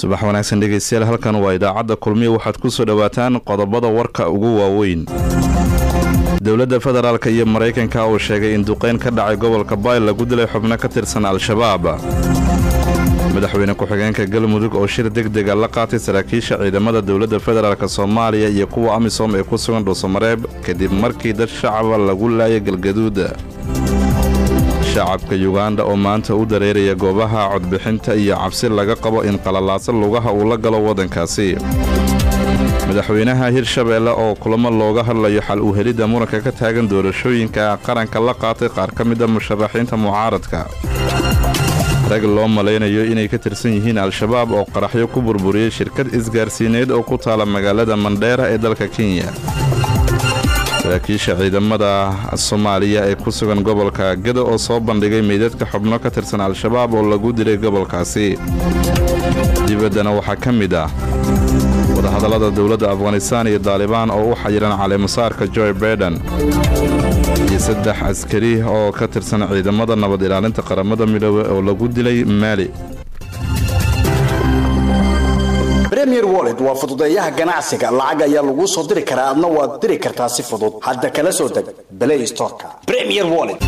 subax wanaagsan dhegeystayaal halkan waa idaacadda kulmiya waxaad ku soo dhowaataan qodobada warka ugu waaweyn dowladda federaalk iyo maraykanka uu sheegay in duqeyn ka dhacay gobolka bayl lagu dilay xubno ka tirsan al-shabaab madaxweyne ku-xigeenka galmudug oo shir deg dega la qaatay saraakiisha ciidamada dowladda federaalk soomaaliya iyo kuwa amisom ee ku sugan dhuusamareeb kadib markii dad shacaba lagu laayay galgaduuda shacabka yuganda oo maanta u dareeraya goobaha codbixinta iyo cabsi laga qabo in qalalaaso lugaha uu la galo waddankaasi madaxweynaha hirshabeelle oo kulamo looga hadlayo xal u helidda muranka ka taagan doorashooyinka qaranka la qaatay qaar ka mida musharaxiinta mucaaradka rag loo malaynayo inay ka tirsan yihiin al-shabaab oo qaraxyo ku burburiyey shirkad isgaarsiineed oo ku taala magaalada mandheera ee dalka kenya saraakiisha ciidamada soomaaliya ee ku sugan gobolka geda oo soo bandhigay meydadka xubno ka tirsan al-shabaab oo lagu dilay gobolkaasi dibaddana waxaa ka mid ah wadahadallada dowladda afghanistaan iyo daalibaan oo u xayiran caleemasaarka joy baiden iyo saddex askari oo ka tirsan ciidamada nabad ilaalinta qaramada midoobe oo lagu dilay maali premier wallet waa fududeeyaha ganacsiga lacag ayaa laguu soo diri karaa adna waad diri kartaa si fudud hadda kala soo deg play storeka premier wallet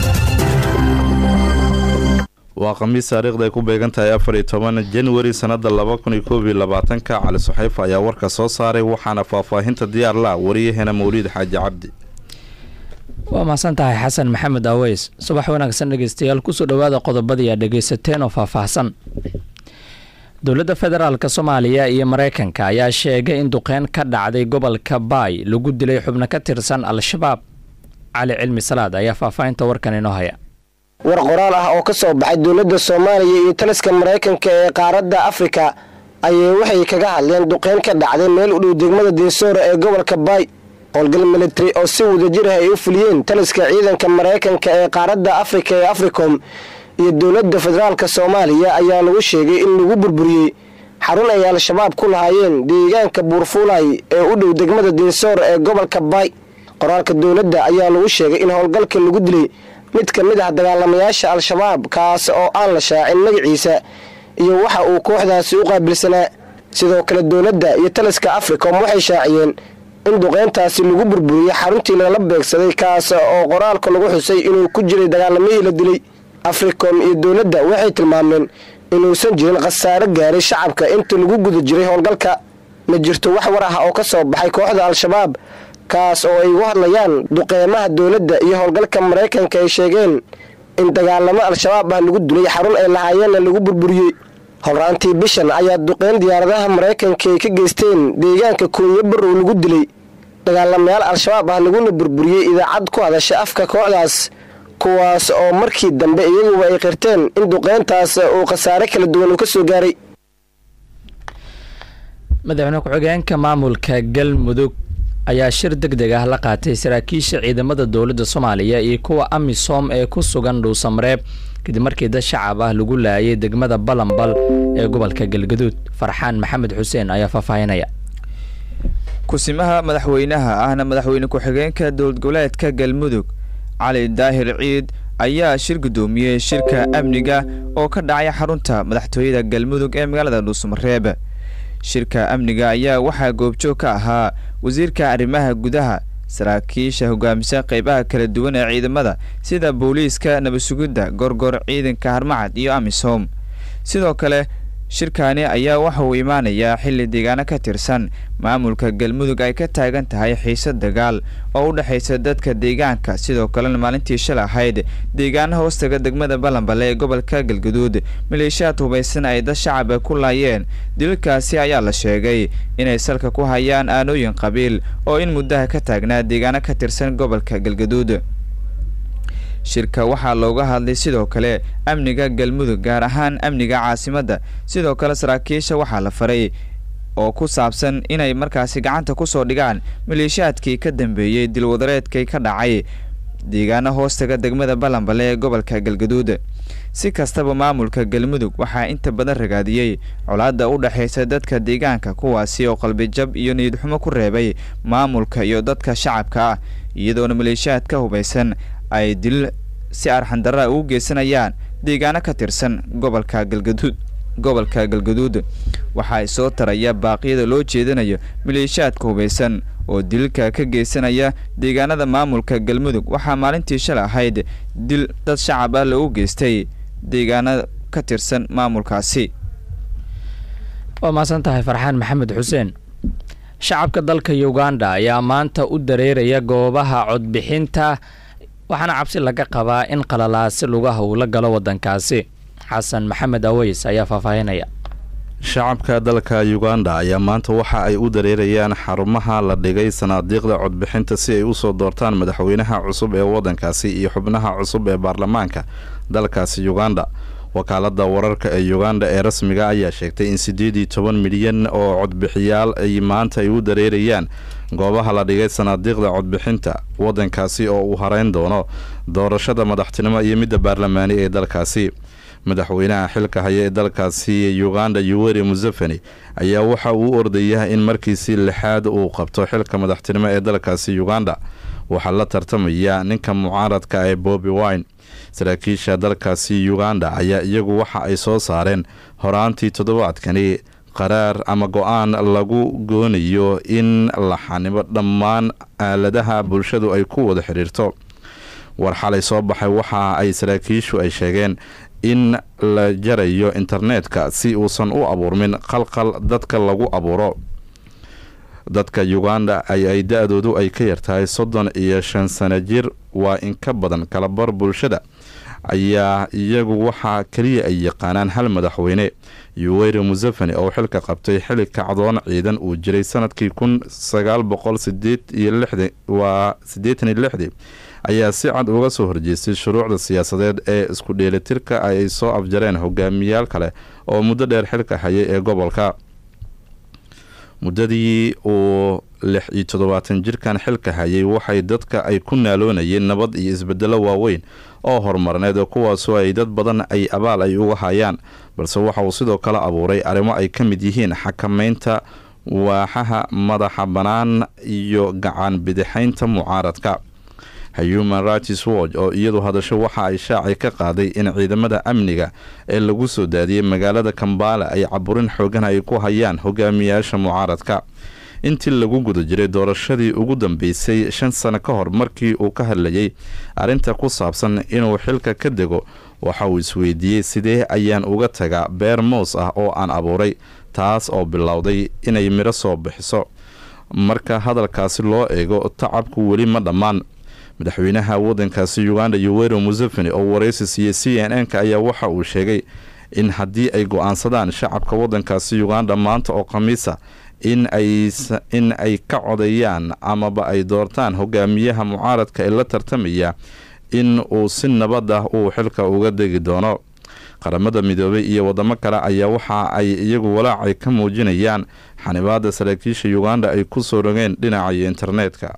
waa khamiis taariikhda ay ku beegan tahay afar iyo toban januari sannada laba kun iyo koob iyo labaatanka cali suxayfa ayaa warka soo saaray waxaana faahfaahinta diyaar la wariyaheena mawliid xaaji cabdi waa mahadsan tahay xasan maxamed aweys subax wanaagsan dhegeystayaal kusoo dhowaada qodobadii aad dhegeysateen oo faahfaahsan dowladda federaalk soomaaliya iyo maraykanka ayaa sheegay in duqeyn ka dhacday gobolka baay lagu dilay xubno ka tirsan al-shabaab cali cilmi salaad ayaa faahfaahinta warkan inoo haya war qoraal ah oo ka soo baxay dowladda soomaaliya iyo taliska maraykanka ee qaaradda afrika ayay waxay kaga hadleen duqeyn ka dhacday meel u dhow degmada deesoora ee gobolka baay howlgal militari oo si wadajir ah ay u fuliyeen taliska ciidanka maraykanka ee qaaradda afrika ee africom iyo dowladda federaalk soomaaliya ayaa lagu sheegay in lagu burburiyey xarun ay al-shabaab ku lahaayeen deegaanka buurfuulay ee u dhow degmada deesoor ee gobolka baay qoraalka dowladda ayaa lagu sheegay in howlgalka lagu dilay mid ka mid ah dagaalamayaasha al-shabaab kaas oo aan la shaacin magaciisa iyo waxa uu kooxdaasi u qaabilsanaa sidoo kale dowladda iyo taliska africom waxay shaaciyeen in duqeyntaasi lagu burburiyey xaruntii lagala beegsaday kaas oo qoraalka lagu xusay inuu ku jiray dagaalamihii la dilay africom iyo dowladda waxay tilmaameen inuusan jirin khasaare gaaray shacabka inta lagu guda jiray howlgalka ma jirto wax war ah oo ka soo baxay kooxda al-shabaab kaas oo ay ugu hadlayaan duqeymaha dowladda iyo howlgalka maraykanka ay sheegeen in dagaalamo al-shabaab ah lagu dilay xarun ay lahaayeenna lagu burburiyey horraantii bishan ayaa duqeyn diyaaradaha maraykanka ay ka geysteen deegaanka koonyo barow lagu dilay dagaalamayaal al-shabaab ah laguna burburiyey idaacad ku hadasha afka kooxdaas kuwaas oo markii dambe iyaguba ay qirteen in duqeyntaas uu khasaare kala duwan uu ka soo gaaray madaxweyne ku-xigeenka maamulka galmudug ayaa shir deg deg ah la qaatay saraakiisha ciidamada dowladda soomaaliya iyo kuwa amisom ee ku sugan dhuusamareeb kadib markii dad shacab ah lagu laayay degmada balambal ee gobolka galgaduud farxaan maxamed xuseen ayaa faahfaahinaya kusimaha madaxweynaha ahna madaxweyne ku-xigeenka dowlad goboleedka galmudug cali daahir ciid ayaa shir guddoomiyey shirka amniga oo ka dhacay xarunta madaxtooyada galmudug ee magaalada dhuusamareeb shirka amniga ayaa waxaa goobjoog ka ahaa wasiirka arrimaha gudaha saraakiisha hogaamisa qeybaha kala duwan ee ciidamada sida booliiska nabadsugidda gorgor ciidanka harmacad iyo amisom sidoo kale shirkaani ayaa waxa uu imaanayaa xilli deegaano ka tirsan maamulka galmudug ay ka taagan tahay xiise dagaal oo u dhexaysa dadka deegaanka sidoo kalena maalintii shal ahayd deegaana hoostaga degmada balambale ee gobolka galgaduud maleeshiyaad hubaysan ay dad shacaba ku laayeen dililkaasi ayaa la sheegay inay salka ku hayaan aanooyin qabiil oo in muddaha ka taagnaa deegaano ka tirsan gobolka galgaduud shirka waxaa looga hadlay sidoo kale amniga galmudug gaar ahaan amniga caasimadda sidoo kale saraakiisha waxaa la faray oo ku saabsan inay markaasi gacanta kusoo dhigaan maleeshiyaadkii ka dambeeyey dilwadareedkay ka dhacay deegaano hoostaga degmada balambale ee gobolka galgaduud si kastaba maamulka galmudug waxaa inta badan ragaadiyey colaadda u dhexaysa dadka deegaanka kuwaasi oo qalbijab iyo niyadxumo ku reebay maamulka iyo dadka shacabka ah iyadoona maleeshiyaad ka hubaysan ay dil si arxandarra ugu geysanayaan deegaano ka tirsan gobolka galgaduud gobolka galgaduud waxaa soo taraya baaqyada loo jeedinayo maleeshiyaadka hubaysan oo dilka ka geysanaya deegaanada maamulka galmudug waxaa maalintii shalay ahayd dil dad shacab ah lagu geystay deegaana ka tirsan maamulkaasi waa mahadsan tahay farxaan maxamed xuseen shacabka dalka uganda ayaa maanta u dareeraya goobaha codbixinta waxaana cabsi laga qabaa in qalalaasi lugaha uu la galo waddankaasi xasan maxamed aweys ayaa faahfaahinaya shacabka dalka uganda ayaa maanta waxa ay u dareerayaan xarumaha la dhigay sanaadiiqda codbixinta si ay usoo doortaan madaxweynaha cusub ee waddankaasi iyo xubnaha cusub ee baarlamaanka dalkaasi uganda wakaalada wararka ee uganda ee rasmiga ayaa sheegtay in siddeed iyo toban milyan oo codbixiyaal ay maanta ay u dareerayaan goobaha la dhigay sanaadiiqda codbixinta waddankaasi oo uu hareyn doono doorashada madaxtinimo iyo midda baarlamaani ee dalkaasi madaxweynaha xilka haya ee dalkaasi uganda yuweri museveni ayaa waxa uu ordayaa in markiisii lixaad uu qabto xilka madaxtinimo ee dalkaasi uganda waxaa la tartamaya ninka mucaaradka ee bobi wine saraakiisha dalkaasi uganda ayaa iyagu waxa ay soo saareen horaantii toddobaadkani qaraar ama go-aan lagu goonayo in la xanimo dhammaan aaladaha bulshadu ay ku wada xidhiirto war xalay soo baxay waxa ay saraakiishu ay sheegeen in la jarayo internetka si uusan u abuurmin qalqal dadka lagu abuuro dadka uganda ay ay da-doodu ay ka yartahay soddon iyo shan sano jir waa in ka badan kalabar bulshada ayaa iyagu waxaa keliya ay yaqaanaan hal madaxweyne yuweri museveni oo xilka qabtay xili kacdoon ciidan uu jiray sanadkii kun sagaal boqol sideed iyo lixdi waa siddeetan iyo lixdii ayaa si cad uga soo horjeestay shuruucda siyaasadeed ee isku dheelitirka ay soo afjareen hogaamiyaal kale oo muddo dheer xilka hayay ee gobolka muddadii uu lix iyo toddobaatan jirkan xilka hayay waxay dadka ay ku naaloonayeen nabad iyo isbedelo waaweyn oo horumarneed kuwaasoo ay dad badan ay abaal ay uga hayaan balse waxa uu sidoo kale abuuray arrimo ay ka mid yihiin xakameynta waaxaha madaxa bannaan iyo gacan bidixaynta mucaaradka human rights watch oo iyadu hadasho waxa ay shaaci ka qaaday in ciidamada amniga ee lagu soo daadiyey magaalada kambala ay caburin xoogan ay ku hayaan hogaamiyaasha mucaaradka intii lagu guda jiray doorashadii ugu dambeysay shan sano ka hor markii uu ka hadlayay arrinta ku saabsan inuu xilka ka dego waxa uu isweydiiyey sidee ayaan uga tagaa beer moos ah oo aan abuuray taas oo bilowday inay midho soo bixiso marka hadalkaasi loo eego tacabku weli ma dhammaan madaxweynaha waddankaasi uganda yuweri museveni oo waraysi siiyey c n n ka ayaa waxa uu sheegay in haddii ay go-aansadaan shacabka waddankaasi uganda maanta oo khamiisa in in ay ka codayaan amaba ay doortaan hogaamiyaha mucaaradka ee la tartamaya in uu si nabad ah uu xilka uga degi doono qaramada midoobay iyo wadamo kale ayaa waxa ay iyagu walaacay ka muujinayaan xanibaada saraakiisha uganda ay ku soo rogeen dhinaca internetka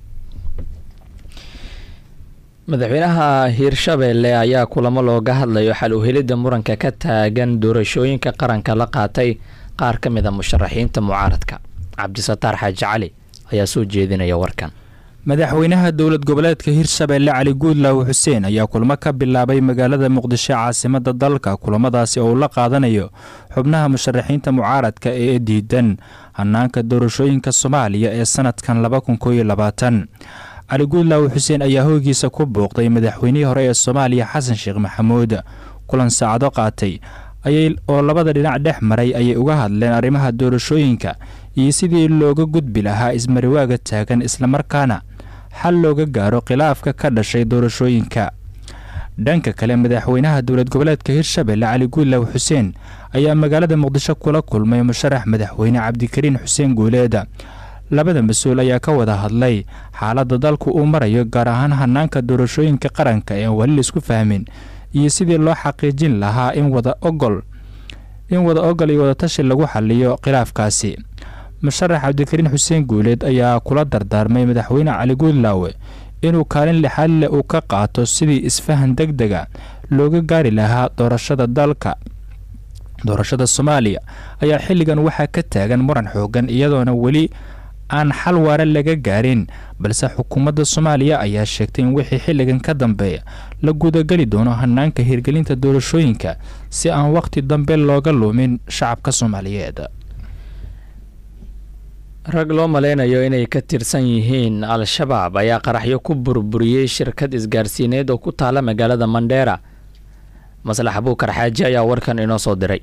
madaxweynaha hiirshabeelle ayaa kulamo looga hadlayo xal u helidda muranka ka taagan doorashooyinka qaranka la qaatay qaar ka mid a musharaxiinta mucaaradka cabdisataar xaaji cali ayaa soo jeedinaya warkan madaxweynaha dowlad goboleedka hirshabeelle cali guudlaaw xuseen ayaa kulmo ka bilaabay magaalada muqdisho caasimada dalka kulamadaasi oo uu la qaadanayo xubnaha musharaxiinta mucaaradka ee diidan hanaanka doorashooyinka soomaaliya ee sanadkan laba kun kooiyo labaatan cali guudlaaw xuseen ayaa hoygiisa ku booqday madaxweynihii hore ee soomaaliya xasan sheekh maxamuud kulan saacado qaatay oo labada dhinac dhex maray ayay uga hadleen arrimaha doorashooyinka iyo sidii looga gudbi lahaa ismariwaaga taagan islamarkaana xal looga gaaro khilaafka ka dhashay doorashooyinka dhanka kale madaxweynaha dowlad goboleedka hirshabelle cali guudlaaw xuseen ayaa magaalada muqdisho kula kulmay musharax madaxweyne cabdikariin xuseen guuleeda labada mas-uul ayaa ka wada hadlay xaaladda dalku uu marayo gaar ahaan hanaanka doorashooyinka qaranka ee weli laisku fahmin iyo sidii loo xaqiijin lahaa in wada ogol in wada ogol iyo wadatashi lagu xaliyo khilaafkaasi musharax cabdikariin xuseen guuleed ayaa kula dardaarmay madaxweyne cali guudlaawe inuu kaalin lixaad leh uu ka qaato sidii isfahan deg dega looga gaari lahaa doorashada dalka doorashada soomaaliya ayaa xilligan waxaa ka taagan muran xoogan iyadoona weli aan xal waare laga gaarin balse xukuumadda soomaaliya ayaa sheegtay in wixii xilligan ka dambeeya la gudageli doono hanaanka hirgelinta doorashooyinka si aan wakhti dambe looga luumin shacabka soomaaliyeed rag loo malaynayo inay ka tirsan yihiin al-shabaab ayaa qaraxyo ku burburiyey shirkad isgaarsiineed oo ku taala magaalada mandheera maslax abuukar xaaji ayaa warkan inoo soo diray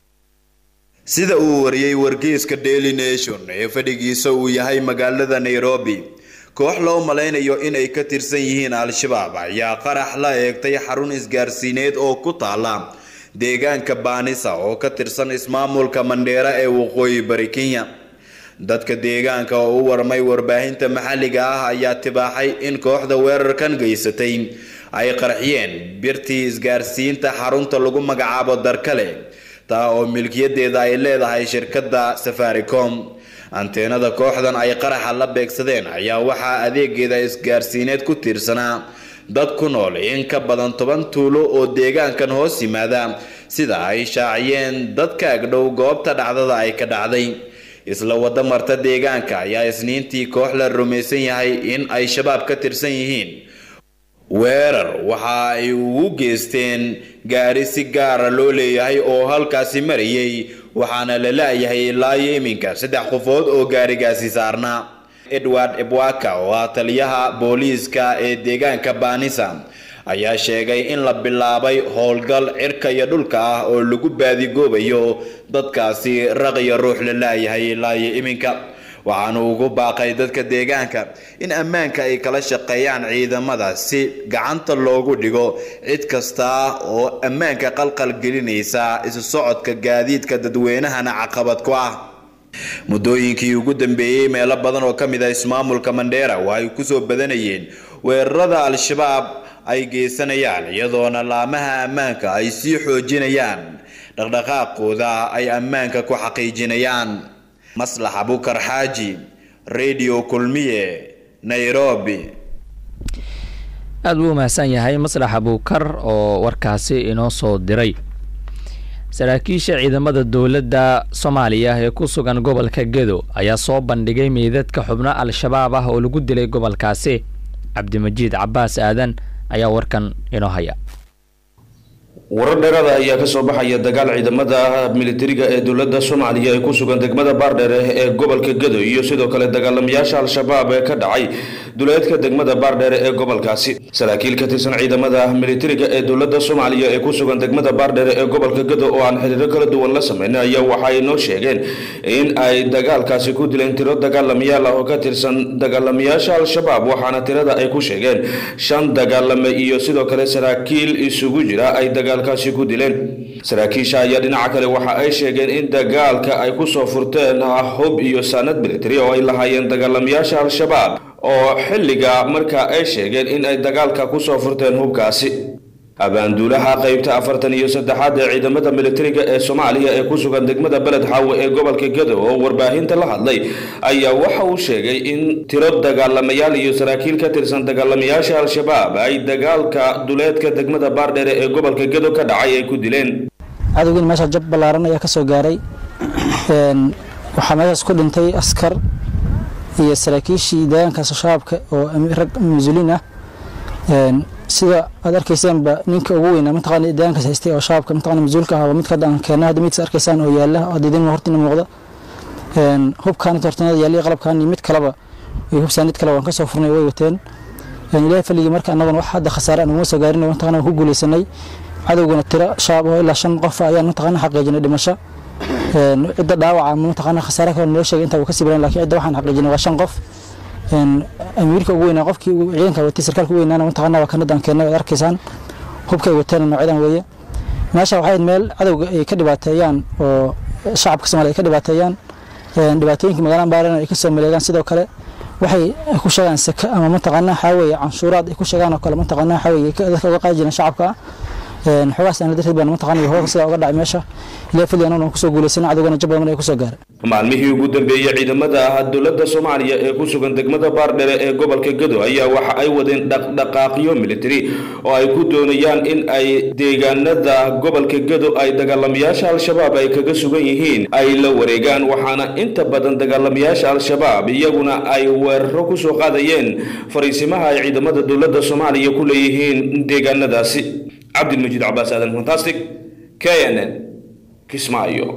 sida uu wariyey wargeyska daily nation ee fadhigiisa uu yahay magaalada nairobi koox loo malaynayo inay ka tirsan yihiin al-shabaab ayaa qarax la eegtay xarun isgaarsiineed oo ku taala deegaanka baanisa oo ka tirsan ismaamulka mandheera ee waqooyi bari kenya dadka deegaanka oo u warmay warbaahinta maxalliga ah ayaa tibaaxay in kooxda weerarkan geysatay ay qarxiyeen birtii isgaarsiinta xarunta lagu magacaabo darkale taa oo milkiyadeeda ay leedahay shirkadda safaricom anteenada kooxdan ay qaraxa la beegsadeen ayaa waxaa adeegeeda isgaarsiineed ku tiirsanaa dad ku nool in ka badan toban tuulo oo deegaankan hoos yimaada sida ay shaaciyeen dadka agdhow goobta dhacdada ay ka dhacday isla wada marta deegaanka ayaa isniintii koox la rumaysan yahay in ay shabaab ka tirsan yihiin weerar waxa ay ugu geysteen gaari si gaara loo leeyahay oo halkaasi marayay waxaana la laayahay ilaayo iminka saddex qofood oo gaarigaasi saarnaa edward ebwaka oo ah taliyaha booliiska ee deegaanka baanisa ayaa sheegay in la bilaabay howlgal cirka iyo dhulka ah oo lagu baadigoobayo dadkaasi raqiyo ruux la laayahay ilaayo iminka waxaanu ugu baaqay dadka deegaanka in ammaanka ay kala shaqeeyaan ciidamada si gacanta loogu dhigo cid kasta oo ammaanka qalqal gelinaysa isu socodka gaadiidka dadweynahana caqabad ku ah muddooyinkii ugu dambeeyey meelo badan oo ka mid ah ismaamulka mandheera waa ay kusoo badanayeen weerarada al-shabaab ay geysanayaan iyadoona laamaha ammaanka ay sii xoojinayaan dhaqdhaqaaqooda ay ammaanka ku xaqiijinayaan maslax abukar xaaji radio kulmiye nairobi aada buu umahadsan yahay maslax abuukar oo warkaasi inoo soo diray saraakiisha ciidamada dowladda soomaaliya ee ku sugan gobolka gedo ayaa soo bandhigay meydadka xubno al-shabaab ah oo lagu dilay gobolkaasi cabdimajiid cabaas aadan ayaa warkan inoo haya warar dheeraada ayaa kasoo baxaya dagaal ciidamada militariga ee dowladda soomaaliya ee ku sugan degmada baardheere ee gobolka gedo iyo sidoo kale dagaalamayaasha al-shabaab ee ka dhacay duleedka degmada baardheere ee gobolkaasi saraakiil ka tirsan ciidamada militariga ee dowladda soomaaliya ee ku sugan degmada baardheere ee gobolka gedo oo aan xiriiro kala duwan la sameyn ayaa waxay noo sheegeen in ay dagaalkaasi ku dileen tiro dagaalamayaal ah oo ka tirsan dagaalamayaasha al-shabaab waxaana tirada ay ku sheegeen shan dagaalame iyo sidoo kale saraakiil isugu jira ay dagaalkaasi ku dileen saraakiisha ayaa dhinaca kale waxa ay sheegeen in dagaalka ay kusoo furteen hub iyo saanad military oo ay lahaayeen dagaalamayaasha al-shabaab oo xilliga markaa ay sheegeen in ay dagaalka kusoo furteen hubkaasi abaanduulaha qaybta afartan iyo saddexaad ee ciidamada militariga ee soomaaliya ee ku sugan degmada beled xaawe ee gobolka gedo oo warbaahinta la hadlay ayaa waxa uu sheegay in tiro dagaalamayaal iyo saraakiil ka tirsan dagaalamayaasha al-shabaab ay dagaalka duleedka degmada baardheere ee gobolka gedo ka dhacay ay ku dileen cadowgiin meesha jab ballaaran ayaa ka soo gaaray waxaa meeshaas ku dhintay askar iyo saraakiishii deegaankaas shabaabka oo rag mas-uuliin ah sida aad arkayseenba ninka ugu weynaa mataqaana deegaankaas haystay oo shabaabka mataqaana mas-uulka ah waa midka hadda aan keenay hadda midkaas arkaysaan oo yaala oo diidin hortina muuqda hubkaan tortanada yaaliya qalabkaan iyo mid kaleba iyo hubsaanid kale waan ka soo furnay way wateen ilaahay faligii marka annaguna wax hadda khasaare aan uguma soo gaarin mataqaana ku guuleysanay cadowgana tiro shabaab oo ilaa shan qof ayaan mataqaana xaqiijinay dhimasho cidda dhaawaca mataqaana khasaare kale noo sheegay intaa wuu ka sii baran laakiin cidda waxaan xaqiijinay waa shan qof amiirka ugu weynaa qofkii ciidanka watay sarkaalka ugu weynaana mataqaana waa kanadaan keennay ood arkaysaan hubkay wateen noocyadan weeye meesha waxay meel cadowga ay ka dhibaateeyaan oo shacabka soomaaliya ay ka dhibaateeyaan dhibaatooyinka magaalada baarana ay kasoo maleegaan sidoo kale waxay ku sheegaan saka ama mataqaana waxaa weeye canshuuraad ay ku sheegaan oo kale mataqaana waxaa weeye dadka uga qaadi jireen shacabka xogaas aan darteed baan mataqaana iyo hooga sidaa uga dhacay meesha ilaa fili anaguna kusoo guuleysana cadowgana jab badan ay kusoo gaaray maalmihii ugu dambeeyey ciidamada dowladda soomaaliya ee ku sugan degmada baardhere ee gobolka gado ayaa waxa ay wadeen dhaqdhaqaaqyo militari oo ay ku doonayaan in ay deegaanada gobolka gado ay dagaalamayaasha al-shabaab ay kaga sugan yihiin ay la wareegaan waxaana inta badan dagaalamayaasha al-shabaab iyaguna ay weeraro kusoo qaadayeen fariisimaha ay ciidamada dowladda soomaaliya ku leeyihiin deegaanadaasi cabdilmajiid cabaas aadan fantastic k n n kismaayo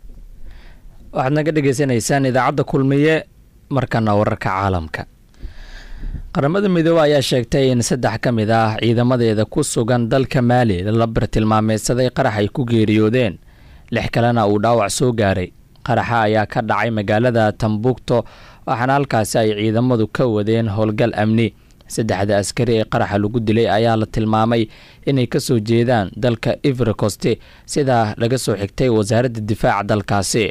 waxaad naga dhagaysanaysaan idaacadda kulmiye markana wararka caalamka qaramada midoobe ayaa sheegtay in saddex ka mid ah ciidamadeeda ku sugan dalka maali la bartilmaameysaday qarax ay ku geeriyoodeen lix kalena uu dhaawac soo gaaray qaraxa ayaa ka dhacay magaalada tambukto waxaana halkaasi ay ciidamadu ka wadeen howlgal amni saddexda askari ee qaraxa lagu dilay ayaa la tilmaamay inay kasoo jeedaan dalka ivricoste sidaa laga soo xigtay wasaaradda difaaca dalkaasi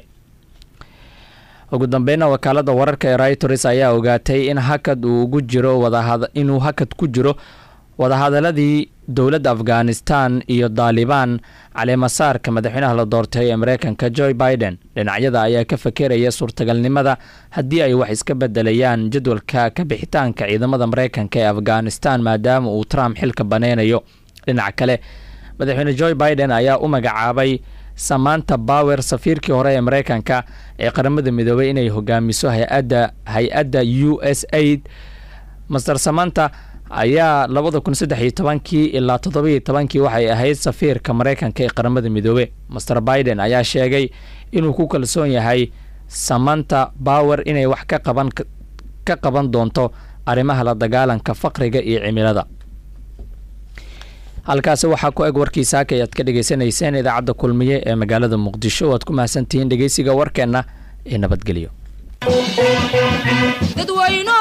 ugu dambeyna wakaalada wararka ee reuters ayaa ogaatay in hakad uu ugu jiro inuu hakad ku jiro wadahadaladii dowladda afghanistan iyo daalibaan caleemasaarka madaxweynaha la doortay ee mareykanka joe biden dhinacyada ayaa ka fakeraya suurtagalnimada haddii ay wax iska bedelayaan jadwalka ka bixitaanka ciidamada mareykanka ee afghanistan maadaama uu trump xilka baneynayo dhinaca kale madaxweyne joe biden ayaa u magacaabay samaanta bower safiirkii hore ee mareykanka ee qaramada midoobay inay hogaamiso hay-adda hay-adda u s aid master samanta ayaa labada kun saddex iyo tobankii ilaa toddobiyo tobankii waxay ahayd safiirka mareykanka ee qaramada midoobe master biden ayaa sheegay inuu ku kalsoon yahay samanta bower inay wax ka qaban ka qaban doonto arrimaha la dagaalanka faqriga iyo cimilada halkaasi waxaa ku eg warkii saaka ayaad ka dhagaysanayseen idaacadda kulmiye ee magaalada muqdisho waad ku mahadsantihiin dhegeysiga warkeenna ee nabadgelyo